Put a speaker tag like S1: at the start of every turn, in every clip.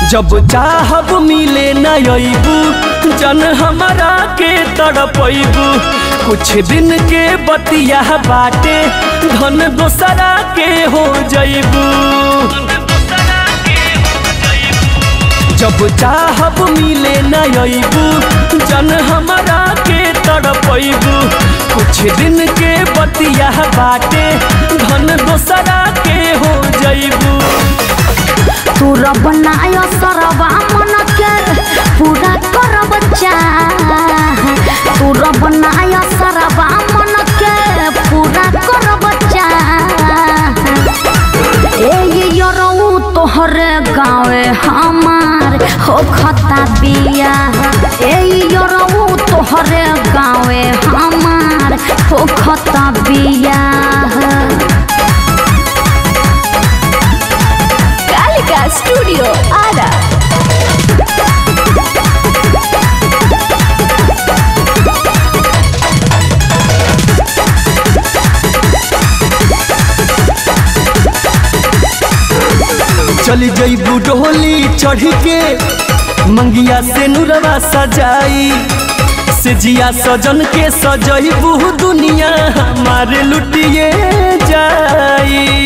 S1: जब चाहब मिले न अबू जन हमारा के तड़पैबू कुछ दिन के बतिया बाटे धन दोसरा के हो जैबू जब चाहब मिले न अबू जन हमारा के तड़पैबू कुछ दिन के बतिया बाटे धन दोसरा के हो जैबू
S2: तू रब नाय सरबा मन के पूरा करब चाह तू रब नाय सरबा मन के पूरा करब चाह ए यरऊ तोहरे गाँवे हमार हो खता बिया ए यरऊ तोहरे गाँवे हमार हो खता बिया
S3: कालिका स्टूडियो आरा
S1: चली जईबू डोली चढ़ के मंगिया से नुरवा सजाई से जिया सजन के सजईबू दुनिया हमारे लुटिए जाई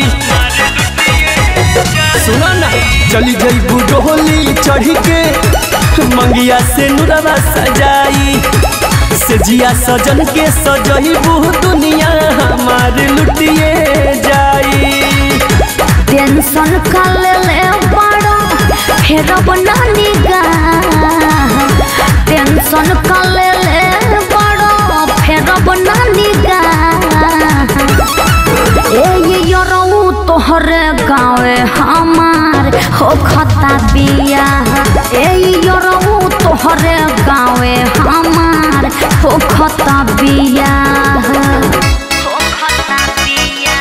S1: सुना ना चली जईबू डोली चढ़ के मंगिया से नुरवा सजाई से जिया सजन के सजईबू दुनिया हमारे लुटिए जाई
S2: टेंशन का ले ले बड़ा फिर अब ना निगाह टेंशन का ले ले बड़ा फिर अब ना निगाह ए ये यरऊ तोहरे गाँवे हमार हो खता बिया ए यरऊ तोहरे गाँवे हमार हो खता बिया हो खता बिया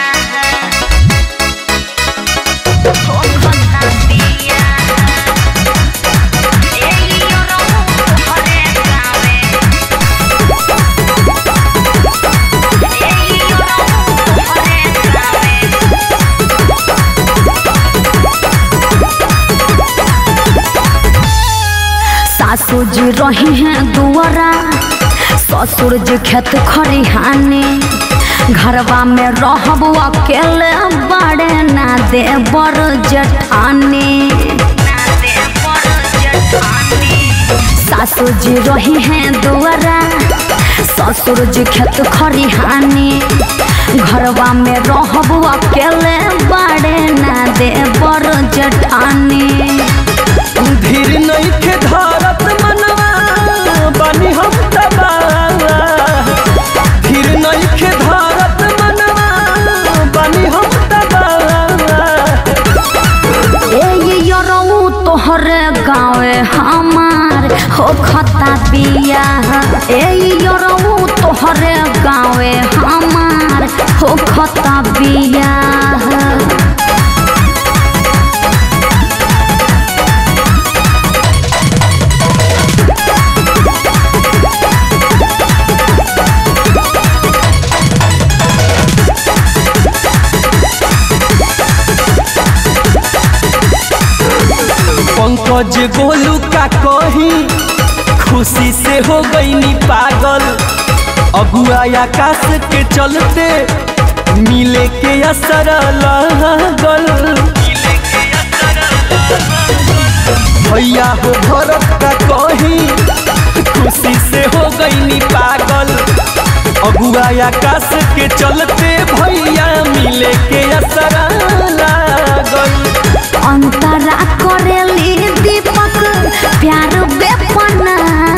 S2: सासू जी रही हैं दुआरा ससुर जी खेत खरिहाने घरवा में रहब अकेले बड़े ना दे बर जेठानी सासू जी रही हैं दुआरा ससुर जी खेत खरिहानी घरवा में रहब अकेले बड़े ना दे बर जेठानी
S1: धीर नहीं के धारत मनवा बनी हम तबाला धीर नहीं के धारत मनवा बनी हम तबाला
S2: ए ये यरऊ तोहरे गाँवे हमार हो खता बिया ए यरऊ तोहरे गाँवे हमार हो खता बिया
S1: पंकज गोलू का कही खुशी से हो गई नी पागल अगुआ आकाश के चलते मिले के असर लागल भैया हो भरत का कही खुशी से हो गई नी पागल अगुआ आकाश के चलते भैया मिले के असर लागल
S2: अंतरा करेली दीपक प्यार बेपना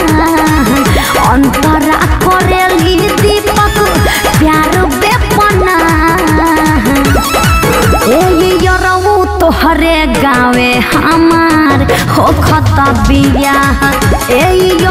S2: अंतरा करेली दीपक प्यार बेपना ए यरऊ तोहरे गाँवे हमार हो खता बिया ए